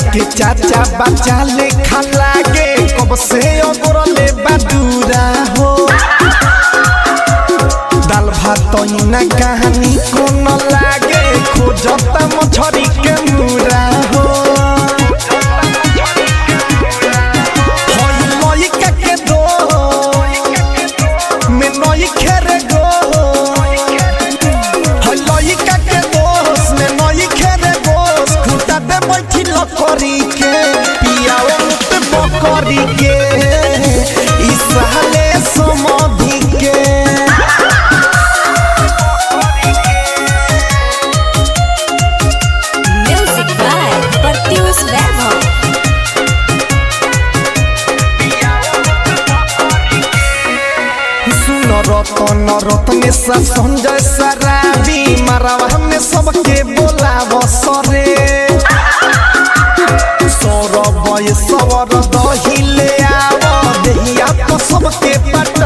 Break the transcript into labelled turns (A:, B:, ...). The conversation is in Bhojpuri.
A: के चाचा बच्चा ले लागे कब से ओगरले बदूरा हो दाल भात ना कहानी को न लागे खोजता मछरी के मुरा हो होई लइका के दो में नई खेरे गो होई लइका के दोस में नई खेरे गोस खुटा दे बैठी लकड़ी के पियाओ मुत बकरी के ई साले समाधि के
B: Music by Pertius Level.
A: सुन रतन रत्न सा संजय सराबी मारवा में सबके बोलाव सरे सौरभ सवर दहिले आव देहिया तो सबके पट